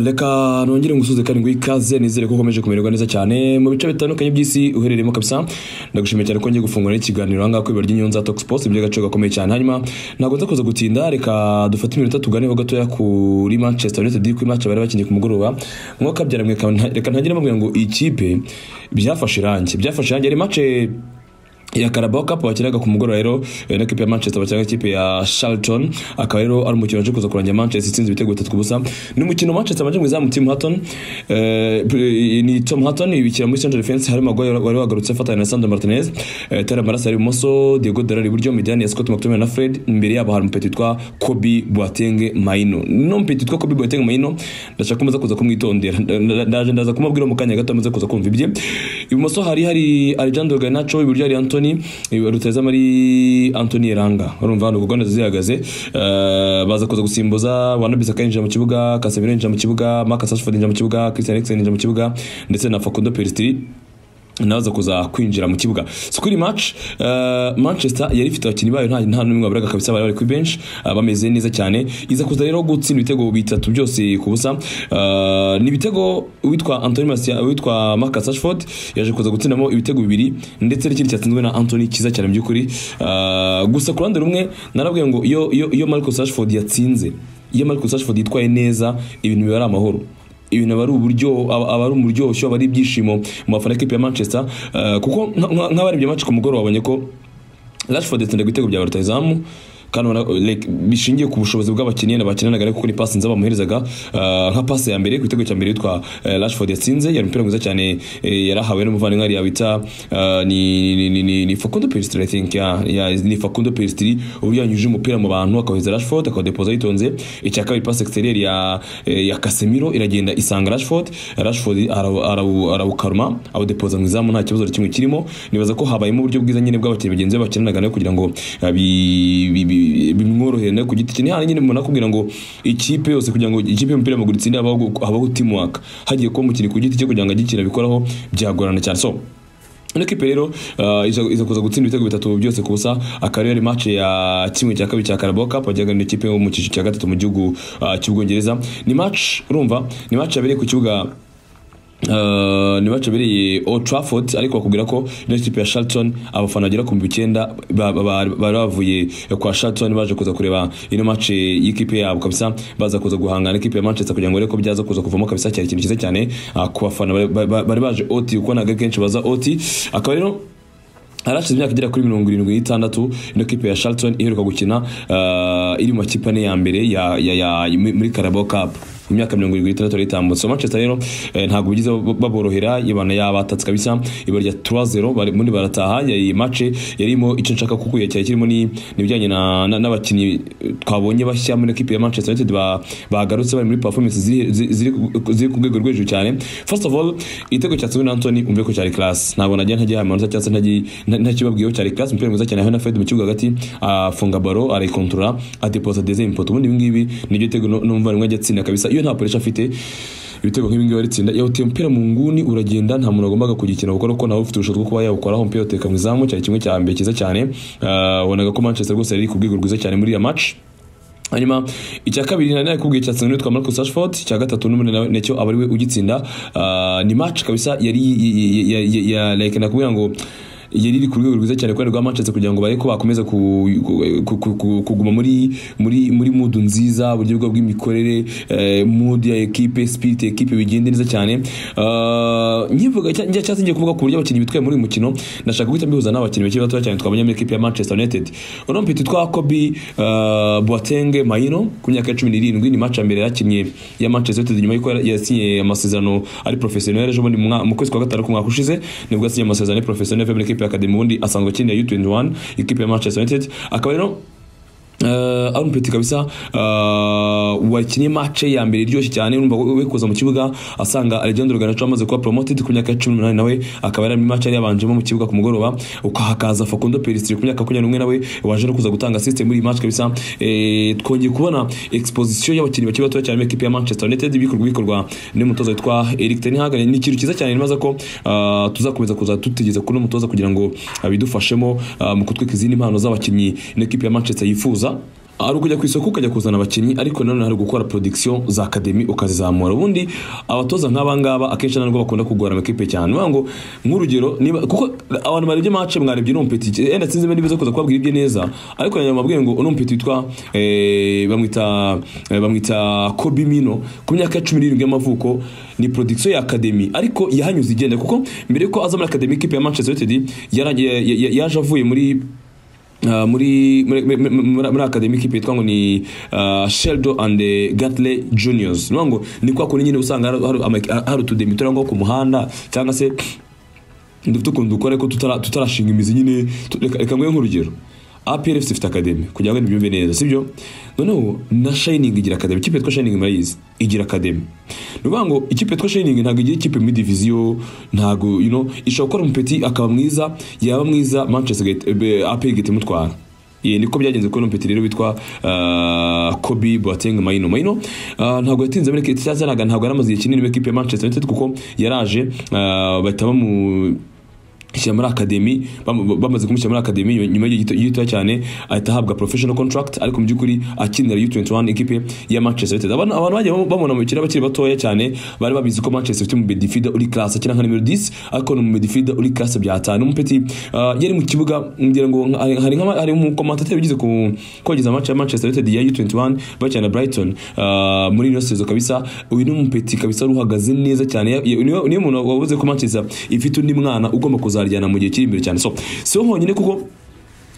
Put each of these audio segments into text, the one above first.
reka nongere ngusuze kandi ngo ikaze nizere ko ukomeje kumererwa neza cyane mu bice bitandukanye by'isi uherereyemo kabisa ndagushimiye cyane ko ngiye gufungura ikiganiro ahangaha ku ibara ry'inyonza tox post iby'agaciro gakomeye cyane hanyuma ntabwo nzakuza gutinda reka dufate iminota tuganeho gatoya kuri manchester united ku match bari bakinnye ku mugoroba mwakabyara mwe reka ntagire mbabwira ngo ikipe byafashe irangi byafashe irangi yari match ya Carabao Cup bakinaga ku mugoroba rero na kipe ya Manchester bakinaga ikipe ya Charlton akaba rero ari umukino waje kuza kurangira Manchester itsinze ibitego bitatu ku busa ni umukino Manchester baje mu izamu Tim Hutton eh, ni Tom Hutton ibikira muri central defense hari Maguire wari wagarutse afatanya na Sandro Martinez eh, Tyler Barasa ari ibumoso Diego Dalot iburyo Midian ya Scott McTominay na Fred imbere yabo hari umupeti witwa Kobe Boateng Maino no mupeti witwa Kobe Boateng Maino ndashaka kumaza kuza kumwitondera ndaje ndaza kumubwira mu kanya gato amaze kuza kumva ibye ibumoso hari hari Alejandro Garnacho iburyo hari Anthony Anthony ruteza muri Anthony Eranga urumva hano Uganda zihagaze baza kuza gusimbuza wanabisa kayinjira mu kibuga Casemiro yinjira mu kibuga Marcus Rashford yinjira mu kibuga Christian Eriksen yinjira mu kibuga ndetse na Facundo Pellistri naza kuza kwinjira mu kibuga so kuri match uh, manchester yari ifite abakinnyi bayo nta n'umwe waburaga kabisa bari bari kuri bench uh, bameze neza cyane iza kuza rero gutsinda ibitego bitatu byose ku busa uh, ni ibitego witwa anthony martial witwa marcus ashford yaje kuza gutsindamo ibitego bibiri ndetse n'ikindi cyatsinzwe na anthony cyiza cyane mu by'ukuri uh, gusa ku ruhande rumwe narabwiye ngo iyo, iyo, iyo marcus ashford yatsinze iyo marcus ashford yitwaye neza ibintu biba ari amahoro ibintu aba ari uburyo aba ari umuryoshyo aba ari ibyishimo mu bafana kipe ya manchester kuko nk'abarebye match ku mugoroba babonye ko rashford yatsinda ibitego bya rutahizamu bishingiye ku bushobozi bw'abakinnyi bakinanaga ariko ni pasi nzaba bamuherezaga nka pasi ya mbere ku gitego cya mbere yitwa rashford yatsinze yari umupira mwiza cyane yarahawe n'umuvandimwe yari wita ni facundo pelistiri think ni facundo pelistiri uburyo yanyujije umupira mu bantu akawuheza rashford akawudepoza yitonze icya kabiri pasi egisiteriyeri ya kasemiro iragenda isanga rashford rashford arawukaruma awudepoza mu izamu nta kibazo kimwe kirimo nibaza ko habayemo uburyo bwiza nyine bw'abakinnyi bagenzi be bakinanaga nawe kugira ngo bimworohera nawe ku giti cye nihana nyine umuntu akubwira ngo ikipe yose kugira ngo ikipe y'umupira w'amaguru itsinde habaho teamwork hagiye kuba umukinnyi ku giti cye kugira ngo agikina bikoraho byagorana cyane so ino kipe rero iza kuza gutsinda ibitego bitatu byose ku busa akaba yari match ya kimwe cya kabiri cya Carabao Cup wajyaga na ikipe yo mu cyiciro cya gatatu mu gihugu cy'Ubwongereza ni match urumva ni match yabereye ku kibuga Uh, ni bace bereye Old Trafford ariko bakubwira ko ino kipe ya Charlton abafana bagera ku 9 bari bavuye kwa Charlton baje kuza kureba ino match y'ikipe yabo kabisa baza kuza guhangana ikipe ya Manchester kugira ngo ariko byaza kuza kuvamo kabisa cyari ikintu cyiza cyane uh, ku bafana bari baje OT uko naga kenshi baza OT akaba rero harashize imyaka igera kuri mirongo irindwi n'itandatu ino kipe ya Charlton iheruka gukina uh, iri mu makipe ane ya mbere ya, ya, ya, muri Carabao Cup mu myaka mirongo irindwi n'itandatu yari itambutse Manchester rero eh, ntabwo bigize baborohera ibana yabatatse kabisa ibara rya 3-0 bari muri barataha iyi match yarimo icyo nshaka kukuya cyari kirimo ni nibijyanye na n'abakinnyi twabonye bashya muri kipe ya Manchester United bagarutse bari muri performance ziri ku rwego rw'ejo cyane first of all igitego cyatsinzwe na Anthony umve ko cyari class ntabwo nagiye ntagiye hamanutse cyangwa ntakibabwiyeho cyari class umupira mwiza cyane aho na Fred mu kibuga hagati afunga baro arayikontorora adeposa deuxième poteau ubundi ibi ngibi nibyo gitego n'umuvandimwe ajya atsinda kabisa iyo nta polisi afite ibitego nk'ibi ngibi baritsinda yawuteye umupira mu nguni uragenda nta muntu wagombaga kugikina gukora kuko nawe ufite ubushobozi bwo kuba yawukoraho umupira uteka mu izamu cyari kimwe cya mbere cyiza cyane wabonaga ko manchester rwose yari ku rwego rwiza cyane muri iyo match hanyuma icya kabiri nari nakubwiye cya tsinda witwa Marcus Rashford icya gatatu n'umunani nacyo aba ariwe ugitsinda ni match kabisa yari ya like nakubwira ngo yari iri ku rwego rwiza cyane kubera rwa Manchester kugira ngo bareko bakomeza kuguma muri muri muri mood nziza uburyo bwa bw'imikorere mood ya equipe spirit equipe bigende neza cyane nyivuga njya cyase ngiye kuvuga ku buryo abakinnyi bitwaye muri uyu mukino ndashaka guhita mbihuza n'abakinnyi bakiri bato cyane twabonye muri equipe ya Manchester United uno mpita twa Kobe Boateng Maino ku myaka ya 17 ni match ya mbere yakinnye ya Manchester United nyuma y'uko yasinye amasezerano ari professionnel ejo bundi mu kwezi kwa gatanu ku mwaka ushize nibwo yasinye amasezerano ari professionnel ikipe ya Academy ubundi asanzwe akinira U21 ikipe ya Manchester United akaba rero Uh, Aaron Petit kabisa uh, wakinnye match ya mbere iryoshye cyane urumva we kuza mu kibuga asanga Alejandro Garnacho amaze kuba promoted ku myaka ya 18 nawe akaba yari match yari yabanjemo mu kibuga ku mugoroba ukahakaza Facundo Pellistri ku myaka 21 nawe waje no kuza gutanga assist muri match kabisa eh twongeye kubona exposition y'abakinnyi bakiri bato cyane equipe ya Manchester United bikorwa bikorwa n'umutoza witwa Erik ten Hag ni ikintu cyiza cyane nibaza ko uh, tuzakomeza kuza tutigeze kuno mutoza kugira ngo abidufashemo mu kutwika izindi impano z'abakinnyi n'equipe ya Manchester yifuza hari ukujya ku isoko ukajya kuzana abakinnyi ariko nanone hari gukora production za academy ukazizamura ubundi abatoza nk'aba ngaba akenshi ntabwo bakunda kugora amakipe cyane niyo ngo nk'urugero niba kuko abantu barebye match mwarebye uno mupeti eh, wenda sinzi niba nibiza kuza kubabwira ibye neza ariko nanyuma mbabwiye ngo uno mupeti witwa eh, bamwita eh, bamwita Kobe Mino ku myaka ya 17 y'amavuko ni production ya academy ariko yahanyuze igenda kuko mbere yuko aza muri academy ikipe ya Manchester United yaragiye ya- ya- yaje avuye muri Uh, muri muri muri- muri- muri academy kipe yitwa ngo ni uh, Sheldo and eh, Gatley Juniors niyo ngo ni kwa kundi nyine usanga hari- hari ama- hari utudemi turi aho ngaho ku muhanda cyangwa se dufite ukuntu dukora ko tutara- tutarashinga imizi nyine tu- reka reka nguhe nk'urugero APRFC ifite academy kugira ngo nibyumve neza sibyo noneho na Shining igira academy ikipe yitwa Shining murayizi igira academy ni ukuvuga ngo ikipe yitwa Shining ntabwo igira ikipe muri diviziyo ntabwo you know ishobora gukora umupeti akaba mwiza yaba mwiza Manchester United- eh, APR igahita imutwara Ye, niko byagenze kubona umupeti rero witwa ah, Kobe Boateng Maino Maino ah, ntabwo yatinze muri kiti cyangwa ntabwo ntabwo yaramaze igihe kinini muri ekipe ya Manchester United kuko yaraje ah, bahita bamu shyira muri akademi bam- bamaze kumushyira muri akademi nyuma y'igihe gito- gitoya cyane ahita ahabwa professional contract ariko mu by'ukuri akinira U21 ekipe ya Manchester United abantu abantu bagiye bam- bamubona mu bakiri bakiri batoya cyane bari babizi ko Manchester ifite mu midfielder uri class akina nka numero 10 ariko ni mu midfielder uri class bya 5 umupeti ah, yari mu kibuga ngira ngo nka- hari hari nka hari mu commentator bigize ku kogeza match ya Manchester United ya U21 bakina na Brighton ah, muri ino sezo kabisa uyu ni umupeti kabisa wari uhagaze neza cyane Ya- ya- niyo niyo muntu wavuze ko Manchester ifite undi mwana ugomba kuzaryana mu gihe kiri imbere cyane so so honyine kuko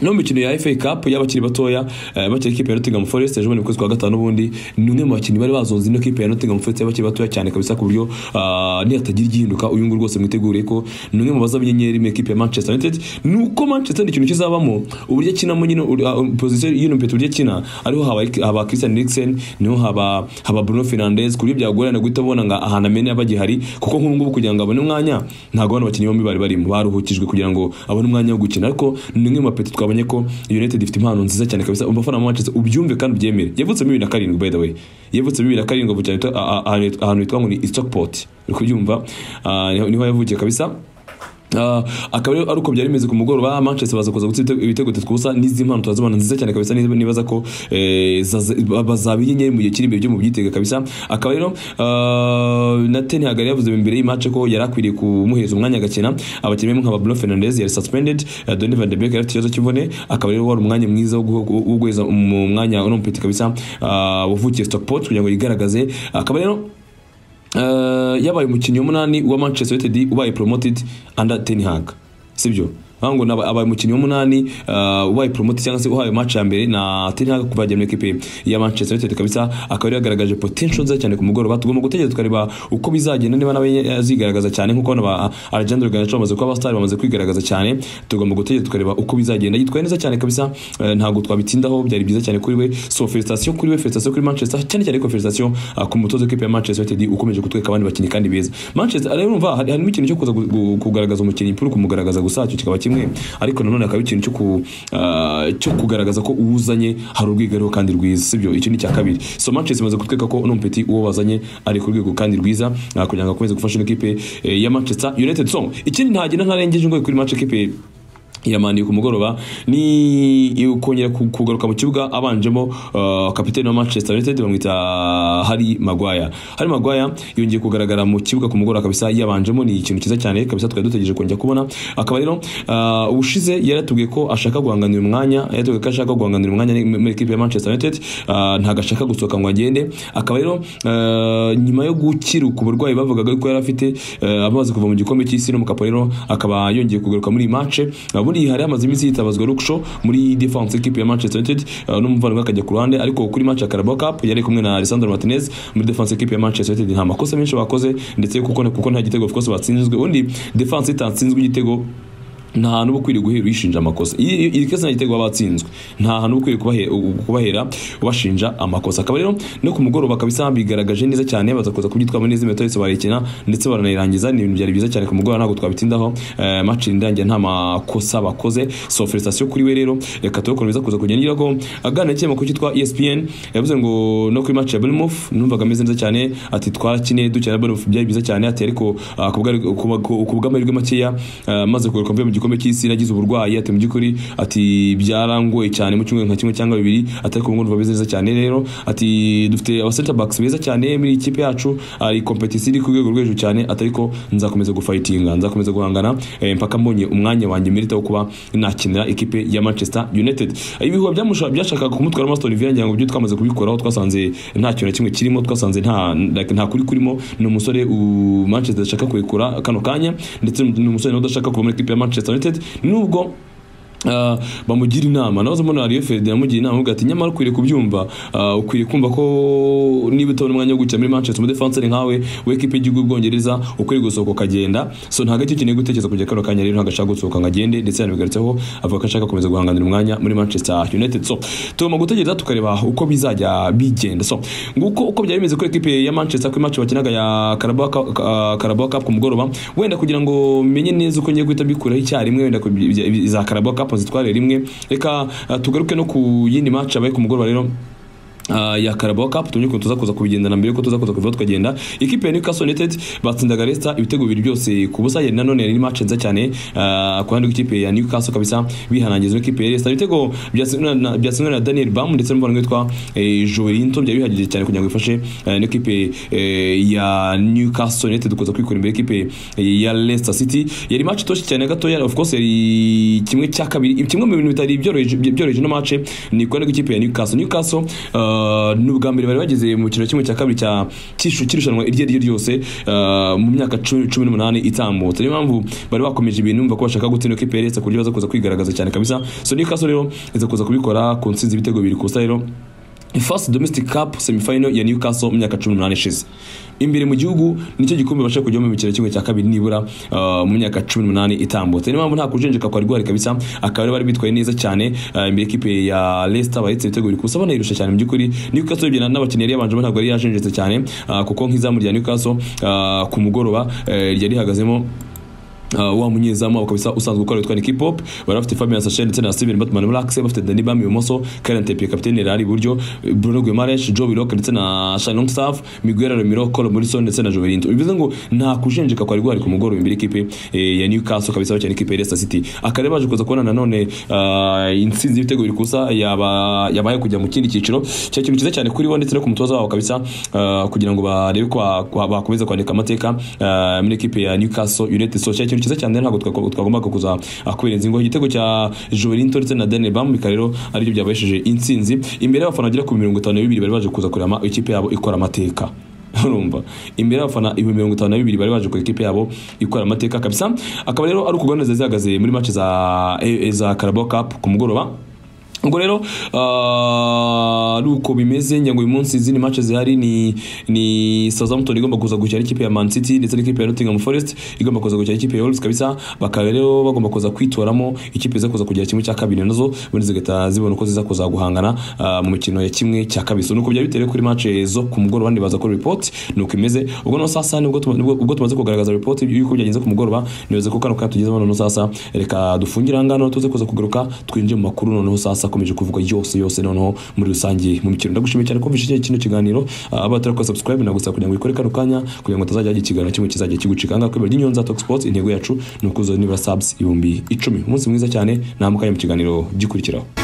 no mu mikino ya FA Cup y'abakiri batoya eh, bakiri ikipe ya Nottingham Forest ejo bundi mu kwezi kwa gatanu ubundi ni umwe mu bakinnyi bari bazonze ino kipe ya Nottingham Forest y'abakiri batoya cyane kabisa ku buryo ah, nihatagira igihinduka uyu nguyu rwose mwitegure ko ni umwe mu bazaba inyenyeri mu ikipe ya Manchester United nuko Manchester ni ikintu kizabamo uburyo akinamo nyine uri- ah, position y'ino mpeta uburyo akina ariho haba haba Christian Eriksen niho haba haba Bruno Fernandes ku buryo byagorana guhita abona ngo ahantu amenya bagihari kuko nk'ubu ngubu kugira ngo abone umwanya ntabwo bano bakinnyi bombi bari barimo baruhukijwe kugira ngo abone umwanya wo gukina ariko ni umwe mu mapeti twabonye ko United ifite impano nziza cyane kabisa abafana ba Manchester ubyumve kandi ubyemere yavutse muri 2007 by the way yavutse muri 2007 avukira ahitwa- a- a- ahantu ahantu hitwa ngo ni Stockport uri kubyumva Ah, niho niho yavukiye kabisa Ah, akaba rero ari uko byari bimeze ku mugoroba Manchester baza kuza gutsinda ibitego bitatu ku busa n'izi mpano turazibona nziza cyane kabisa niba- nibaza ko eh, zaza- ba- bazaba inyenyeri mu gihe kiri imbere byo mu byitega kabisa akaba rero ah, na Ten Hag yari yavuze mbere y'imatch ko yari akwiriye kumuhereza umwanya agakina abakinnyi barimo nka Bruno Fernandes yari suspended eh, Donny van de Beek yari afite ikibazo cy'imvune akaba rero wari umwanya mwiza wo guha- wo guheza mu mwanya uno mupeti kabisa ah, wavukiye Stockport kugira ngo yigaragaze akaba rero Eh, yabaye umukinnyi w'umunani wa Manchester United ubaye promoted under Ten Hag sibyo aho ngo naba- abaye umukinnyi w'umunani eh, ubaye promoted cyangwa se uhawe match ya mbere na Ten Hag kuva yagiye muri ekipe ya Manchester United kabisa akaba yari yagaragaje potential nziza cyane ku mugoroba tugomba gutegereza tukareba uko bizagenda niba nawe azigaragaza cyane nk'uko hano ba Alejandro Garnacho bamaze kuba abastari bamaze kwigaragaza cyane tugomba gutegereza tukareba uko bizagenda yitwaye neza cyane kabisa eh, ntabwo twabitindaho byari byiza cyane kuri we so felicitation kuri we felicitation kuri Manchester cyane cyane ko felicitation ah, ku mutoza w'ikipe ya Manchester United ukomeje kutwereka abandi bakinnyi kandi beza Manchester rero urumva hari harimo ikintu cyo kuza gu- gu- kugaragaza umukinnyi puru kumugaragaza gusa cyo kikaba kimwe ariko nanone hakaba ikintu cyo ku ah, cyo kugaragaza ko uwuzanye hari urwego ariho kandi rwiza sibyo icyo ni icya kabiri so Manchester imaze kutwereka ko uno mupeti uwo bazanye ari ku rwego kandi rwiza ah, kugira ngo akomeze gufasha ino kipe eh, ya Manchester United so ikindi ntagenda ntarengeje ngo kuri match kipe yamaniye ku mugoroba ni kongera ku- kugaruka mu kibuga abanjemo uh, kapiteni wa Manchester United bamwita Harry Maguire Harry Maguire yongeye kugaragara mu kibuga ku mugoroba kabisa yabanjemo ni ikintu cyiza cyane kabisa twari dutegereje kongera kubona akaba rero uh, ubushize yaratubwiye ko ashaka guhanganira umwanya yaratubwiye ko ashaka guhanganira umwanya muri ekipe ya Manchester United uh, ntago ashaka gusohoka ngo agende akaba rero uh, nyuma yo gukiruka uburwayi bavugaga ko yari afite uh, amaze kuva mu gikombe cy'isi no mu kapo rero akaba yongeye kugaruka muri iyi match Uh, buriya hari hamaze iminsi hitabazwa Lukshaw muri defense equipe ya Manchester United uh, n'umuvandimwe akajya ku ruhande ariko kuri match ya Carabao Cup yari kumwe na Alessandro Martinez muri defense equipe ya Manchester United nta makosa menshi bakoze ndetse kuko kuko nta gitego of course batsinzwe undi defense itatsinzwe igitego nta hantu uba ukwiriye guhera uyishinja amakosa iyi iyi kese nta gitego baba batsinzwe nta hantu uba ukwiriye kubahe- u- kubahera ubashinja amakosa akaba rero no ku mugoroba kabisa bigaragaje neza cyane baza kuza kubyitwamo neza iminota yose barekina ndetse baranayirangiza ni ibintu byari byiza cyane ku mugoroba ntabwo twabitindaho eh, match irangiye nta makosa bakoze so felicitation kuri we rero reka tubakomeza kuza kugenda ngira ko aganira n'ikinyamakuru cyitwa ESPN yavuze ngo no kuri match ya Bournemouth numvaga ameze neza cyane ati twarakine dukina na Bournemouth byari byiza cyane ati ariko ah, ku bwa- ku bwa- ku bw'amahirwe makeya ah, maze kugaruka mvuye mu gikombe gikombe cy'isi nagize uburwayi ati mu by'ukuri ati byarangoye cyane mu cyumweru nka kimwe cyangwa bibiri ati ariko ubu ndumva bimeze neza cyane rero ati dufite aba center backs beza cyane muri iyi kipe yacu ari competition iri ku rwego rwo hejuru cyane ati ariko nzakomeza gufightinga nzakomeza guhangana eh, mpaka mbonye umwanya wanjye merita wo kuba nakinira ikipe ya Manchester United ibihuha byamusha- byashakaga kumutwara muri Aston Villa ngira ngo ibyo twamaze kubikoraho twasanze nta kintu na kimwe kirimo twasanze nta like, nta kuri kurimo ni umusore u- Manchester ashaka kurekura kano kanya ndetse ni umusore nawe udashaka kuva muri ikipe ya Manchester United nubwo Uh, bamugira inama nawe mbona Ariyo Ferdinand amugira inama avuga ati nyamara ukwiriye kubyumva uh, ukwiriye kumva ko niba utabona umwanya wo gukina muri Manchester umudefanseri nkawe w'ikipe y'igihugu y'Ubwongereza ukwiriye gusohoka ukagenda so ntabwo aricyo ukeneye gutekereza kujya kano kanya rero ntabwo ashaka gusohoka ngo agende ndetse yanabigarutseho avuga ko ashaka gukomeza guhanganira umwanya muri Manchester United so tugomba gutegereza tukareba uko bizajya bigenda so nguko uko byari bimeze kuri ikipe ya Manchester kuri match bakinaga ya Carabao Cup- ka- Carabao Cup ku mugoroba wenda kugira ngo menye neza uko ngiye guhita mbikuraho icyarimwe wenda ku- za Carabao Cup zitware rimwe reka uh, tugaruke no ku yindi match abaye ku mugoroba rero Uh, ya Carabao Cup tumye ukuntu tuza kuza kubigendana mbere yuko tuza kuza kuva tukagenda ikipe ya Newcastle United batsindaga Leicester ibitego bibiri byose ku busa yari nanone yari match nziza cyane uh, ku ruhande rw'ikipe ya Newcastle kabisa bihanangiza n'ikipe ya Leicester ibitego byatsinwe na- byatsinwe na Daniel Bam ndetse n'umwana witwa eh, Joelinton byari bihagije cyane kugira ngo ifashe uh, n'ikipe eh, ya Newcastle United kuza kwikora imbere y'ikipe ya Leicester City yari match itoshye cyane gatoya of course yari kimwe cya kabiri kimwe mu bintu bitari byoroheje byoroheje no match ni ku ruhande rw'ikipe ya Newcastle Newcastle uh, ni ubwa mbere bari bageze mu kino kimwe cya kabiri cya cy'ishu- cy'irushanwa iryo ari ryo ryose uh, mu myaka cu- cumi n'umunani itambutse niyo mpamvu bari bakomeje ibintu bumva ko bashaka gutsinda ikipe ya Leicester ku buryo baza kuza kwigaragaza cyane kabisa so Newcastle rero iza kuza kubikora ku ntsinzi ibitego bibiri ku busa rero First domestic cup semifinal ya Newcastle mu myaka 18 ishize. Imbere mu gihugu nicyo gikombe bashaka kujyamo mu mikino kimwe cya kabiri nibura uh, mu myaka 18 itambutse. Niyo mpamvu nta kujenjeka kwari guhari kabisa akaba rero bari bitwaye neza cyane uh, imbere ikipe ya Leicester bahetse ibitego biri kusa banayirusha cyane mu by'ukuri Newcastle ibyana n'abakinnyi yari yabanje ntabwo yari yajenjetse cyane uh, kuko nk'izamu rya Newcastle uh, ku mugoroba uh, ryari rihagazemo Uh, wa munyezamu wabo kabisa usanzwe ukora witwa Nicky Pop bari bafite Fabian Sasha ndetse na Steven Batman Blackse bafite Danny Bam ibumoso Karen Tepe kapiteni Rari iburyo Bruno Guimaraes Joe Willock ndetse na Shane Longstaff Miguel Romero Cole Morrison ndetse na Jovelinto bivuze ngo nta kujenjeka kwari guhari ku mugoroba imbere ikipe eh, ya Newcastle kabisa bakina ikipe ya Leicester City akareba baje kuza kubona nanone uh, intsinzi y'ibitego biri kusa yaba yabaye kujya mu kindi cyiciro cya kintu cyiza cyane kuri bo ndetse no ku mutoza wabo kabisa uh, kugira ngo barebe ko ba- ko bakomeza kwandika amateka uh, muri ekipe ya Newcastle United so cya kintu cyiza cyane ntabwo twako- twagombaga kuza uh, kubirenza ingohe igitego cya Jovelinton ndetse na Daniel Bam bikaba rero aribyo byabahesheje intsinzi imbere y'abafana bagera ku mirongo itanu na bibiri bari baje kuza kureba ama- ikipe yabo ikora amateka urumva imbere y'abafana ibihumbi mirongo itanu na bibiri bari baje ku ikipe yabo ikora amateka kabisa akaba rero ari ukugwa neza zihagaze muri match za eh, za Carabao Cup ku mugoroba ubwo rero ah, ari uko bimeze ngira ngo uyu munsi izindi match zihari ni ni Southampton igomba kuza gukina n'ikipe ya Man City ndetse n'ikipe ya Nottingham Forest igomba kuza gukina n'ikipe ya Wolves kabisa bakaba rero bagomba kuza kwitoramo ikipe iza kuza kugira kimwe cya kabiri nazo ubundi zigahita zibona uko ziza kuza guhangana ah, mu mikino ya kimwe cya kabiri so nuko byari bitewe kuri match zo ku mugoroba ndibaza ko report nuko imeze ubwo no sasa nibwo tuma- nibwo- ubwo tumaze kugaragaza report y'uko byagenze ku mugoroba nibaza ko kano kanya tugezemo noneho sasa reka dufungire aha ngaha noneho tuze kuza kugaruka twinjire mu makuru noneho sasa akomeje kuvuga yose yose noneho muri rusange mu mikino ndagushimiye cyane kumvisha iki- kino kiganiro Ah, aba batari ko subscribe nagusaba kugira ngo ikore kano kanya kugira ngo utazajya hagira ikiganiro kimwe kizajya kigucika aha ngaha kwibera ry'inyonza talk sports intego yacu ni ukuzoza nibura subs ibihumbi icumi umunsi mwiza cyane namukanya mu kiganiro gikurikiraho